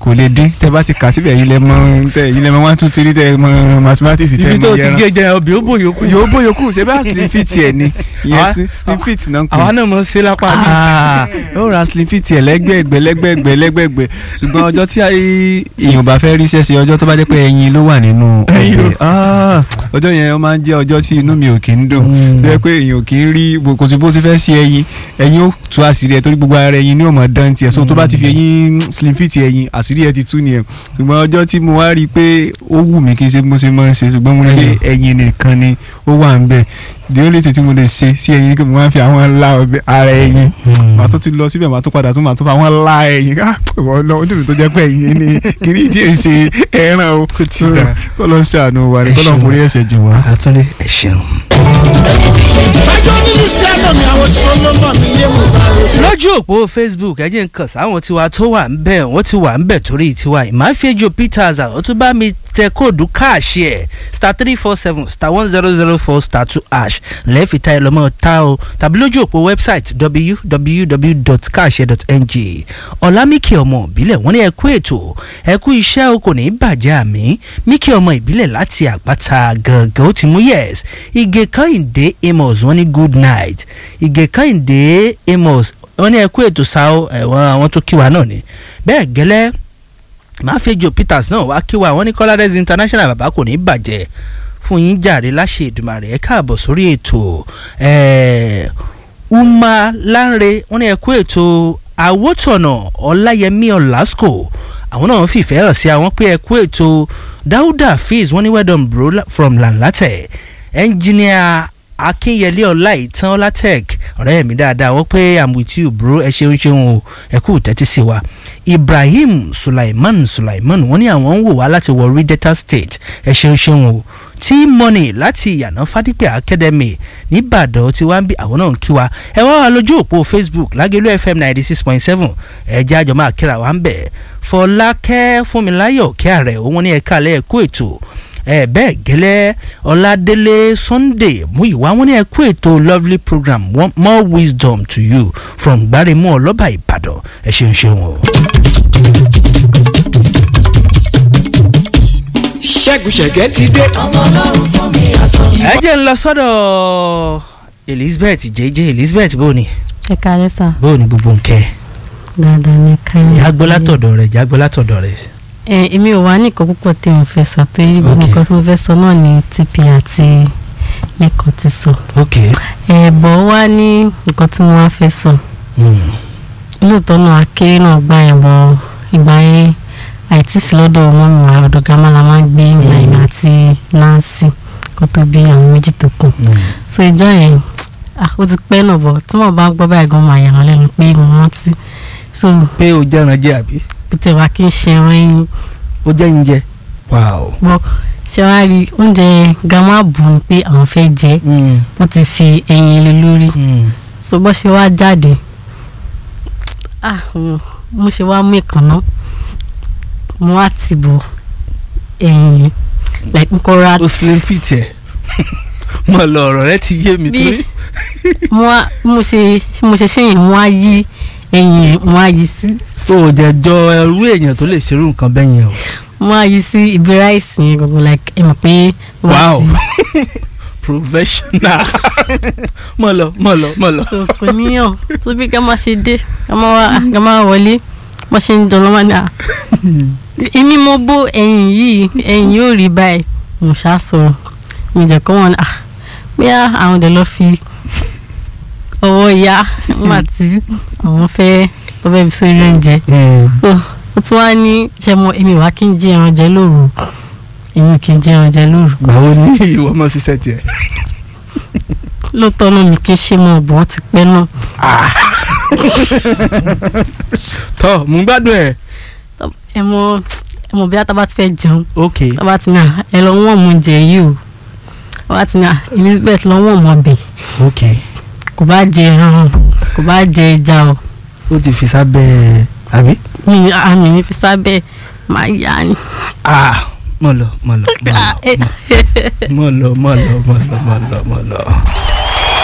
kò lè dín tẹ bá ti kà síbẹ̀ yìí lẹ mọ tẹ yìí lẹ mọ one two three tẹ mọ mathematics tẹ ibi mọ tó ti yẹran gé jẹ ọbẹ̀ ó bò yòókù yóò bó yòókù ṣe bá slim fit ẹ ni ìyẹn Àwa- slim- slim fit náà ń pè àwa náà mọ̀ ṣe lápá mi. Ah, ó ra slim fit ẹ lẹ́gbẹ̀ẹ́gbẹ́ lẹ́gbẹ̀ẹ́gbẹ́ lẹ́gbẹ̀ẹ́gbẹ́ ṣùgbọ́n ọjọ́ tí ayé- èèyàn bá fẹ́ rí ṣẹ́ṣe ọjọ́ tó bá jẹ́ pé ẹyin ló wà nínú Ẹyin ló- ọbẹ̀ Ah, ọjọ́ yẹn ó máa ń jẹ́ ọjọ́ tí inú mi ò kí ń dùn Mm. tó yẹ pé èèyàn ò kí ń rí bó- kò sí bó ṣe fẹ́ ṣe ẹyin ẹyin ó tú àṣírí ẹ torí gbogbo ara ẹyin ní ò mọ̀ dán tiẹ̀ so tó bá ti fi ẹyin slim fit ẹyin àṣírí ẹ ti tú nìyẹn ṣùgbọ́n ọjọ́ tí mo wá rí i pé ó wù mí kí n ṣe bí mo ṣe máa ń ṣe ṣùgbọ́n mo rí i pé ẹyin nìkan ni ó wà ń bẹ̀ the only thing tí mo lè ṣe sí ẹyin ni pé mo máa ń fi àwọn ńlá ọbẹ̀ ara ẹyin màá tó ti lọ síbẹ̀ màá tó padà tún màá tó fa àwọn ńlá ẹyin ká ìwọ lọ ojú mi tó jẹ́ pé ẹyin ni kìíní tí ì ṣe ẹran o Kò tí ì dáa. kọ́ lọ ṣàánú wa ni kọ́ lọ Ẹ ṣeun. forí ẹ̀ṣẹ̀ jìn wá. àtúndé ẹ ṣeun. fẹjọ́ nínú sẹ́lọ̀ mi àwọn solomon mi yé mo bá rò. lójú òpó facebook ẹ jẹ́ ń kàn sáwọn tiwa tó wà ń bẹ̀ wọ́n ti wà ń bẹ̀ torí tiwa ìmáfíẹ́jọ peters àwọn tó bá mi tẹ kóòdù káàṣì ẹ̀ star three four seven star one zero zero four star two ash lẹ́ẹ̀fì tá ẹ lọ́mọ ta o tàbí lójú òpó website www.kaase.ng ọ̀làmíkì ọmọ ìbílẹ̀ wọ́n ní ẹ kú ètò ẹ kú iṣẹ́ o kò ní í bàjẹ́ àmì míkì ọmọ ìbílẹ̀ láti àpáta gangan ó ti mú yes ige kẹ́hìndé amos wọ́n ní good night ige kẹ́hìndé amos wọ́n ní ẹ kú ètò sáó ẹ̀wọ̀n àwọn tó kí wa náà ni bẹ́ẹ̀ gẹ́lẹ́ máfẹ́jọ peters náà wá kí wa wọ́n ní kọ́ládẹ́sì international bàbá kò ní í bàjẹ́ fún yín jàre láṣẹ ìdùmarè ẹ káàbọ̀ sórí ètò ẹ̀ẹ́ uma lanre wọ́n ní ẹ kú ètò àwòtọ̀nà ọláyẹmí ọ̀làsíkò àwọn náà fìfẹ́ hàn sí àwọn pé ẹ kú ètò dáúdà fizz wọ́n ní well done bro la- from lanlatẹ ẹnjìníà akínyẹlé ọláìtàn ọlátẹk ọ̀rẹ́ mi dáadáa wọ́n pé i'm with you bro ẹ ṣeun ṣeun o ẹ kú tẹ́tí sí wa ibrahim sulaiman sulaiman wọ́n ní àwọn ń wò wá láti warri delta state ẹ ṣeun ṣeun o tí money láti ìyànà fadípẹ́ academy nìbàdàn tí wàá ń bí àwọn náà ń kí wa ẹ wá wà lójú òpó facebook lágẹ̀lú fm ninety six point seven ẹ jẹ́ àjọ máa kíra wa ń bẹ̀ fọlákẹ́ fúnmiláyọ̀ kí ààrẹ òun ní ẹ̀ka alẹ́ ẹ̀kú ètò ẹ bẹ́ẹ̀ gẹ́lẹ́ ọ̀làdélé sunday múyìwá wọn ní ẹ̀kú ètò lovely program One- more wisdom to you from gbáremú ọlọ́ba ìbàdàn ẹ ṣeun ṣeun o. ṣẹ́gun ṣẹ̀gẹ́ ti dé. ẹ jẹ́ ń lọ sọ́dọ̀ elizabeth jẹ́jẹ́ elizabeth bó ni ẹ kálẹ́ sà bó ni gbogbo nkẹ́ dáadáa ní káyọ̀. jágbó látọ̀dọ̀ rẹ̀ jágbó látọ̀dọ̀ rẹ̀. ẹ èmi ò wá ní nǹkan púpọ̀ tí mo fẹ́ sọ torí gbogbo Ok. nǹkan tí mo fẹ́ sọ náà ni TP àti lẹ́kọ̀ọ́ ti sọ. ok ẹ bọ̀ wá ní nǹkan tí mo wá fẹ́ sọ mm. lóòótọ́ náà akéré náà gbà yẹn bọ̀ ìgbà yẹn àìtí sí lọ́dọ̀ ọmọ mi wà ọ̀dọ̀ girama la máa ń gbé ìgbà yẹn àti Nancy kó tó bí àwọn méjì tó kù Mm. so ìjọ yẹn ah, ó ti pẹ́ náà bọ̀ tí wọ́n bá ń gbọ́ báyìí gan máa yà wọ́n lẹ́nu pé mo rántí so pé o jẹ́ran jẹ́ àbí bí tẹ̀ wá kí n ṣe ẹran yín o jẹ́ yín jẹ́ wow. bọ́ ṣe wá rí oúnjẹ grandma bù ní pé àwọn fẹ́ jẹ Mm. wọ́n ti fi ẹyin lé lórí Mm. so bọ́ ṣe wá jáde ah mm, mo ṣe wá mú ìkànnà mo wá ti bọ̀ ẹyin yẹn like n kò ra o slim fit ẹ̀ mo lọ ọ̀rọ̀ rẹ ti yé mi Bí- torí. mo wá mo ṣe mo ṣe ṣe yẹn mo wá yí ẹyin yẹn mo wá yí sí o ò jẹ́ jọ ẹrú èèyàn tó lè ṣerú nǹkan bẹ́ẹ̀ yẹn o. mo wá yí sí ibi ráìsì yẹn gbogbo like ẹ mọ̀ pé ó wá Wow. sí- professional mọ lọ mọ lọ mọ lọ. so kò níyàn tó bí ká máa ṣe dé ká máa wá ká máa wọlé bó ṣe ń jọ lọ́wọ́ ní à. èmi mo bó ẹyin yìí ẹyin yóò rí báyìí mo ṣáà sọ̀rọ̀ mi jẹ́ kó wọn à pé àwọn ọ̀dẹ̀ lọ fi ọwọ́ ya nígbà tí àwọn fẹ́ tó fẹ́ fi sórí oúnjẹ so ó tún wá ní ṣe mọ èmi wá kí n jẹ ẹran jẹ lóru èmi kì í jẹ ẹran jẹ lóru gbàwo ni ìwọ mọ ṣiṣẹ́ tiẹ̀. lóòótọ́ náà mi kì í ṣe mọ̀ bọ́ ti pẹ́ náà tọ́ mò ń gbádùn ẹ̀. ẹ mọ ẹ mọ bí ataba ti fẹ́ jẹun ok tọ́ba ti ní à ẹ lọ wọ́n mu jẹ yìí o tọ́ba ti ní à Elizabeth lọ wọ́n mọ bẹ̀ ok kò bá jẹ ẹran kò bá jẹ ẹja o ó ti fi sábẹ́ àbí. mi ní àmì ní fi sábẹ́ máa yá ni. ah mọ lọ mọ lọ mọ lọ Ah, eh, mọ lọ mọ lọ mọ lọ mọ lọ mọ lọ.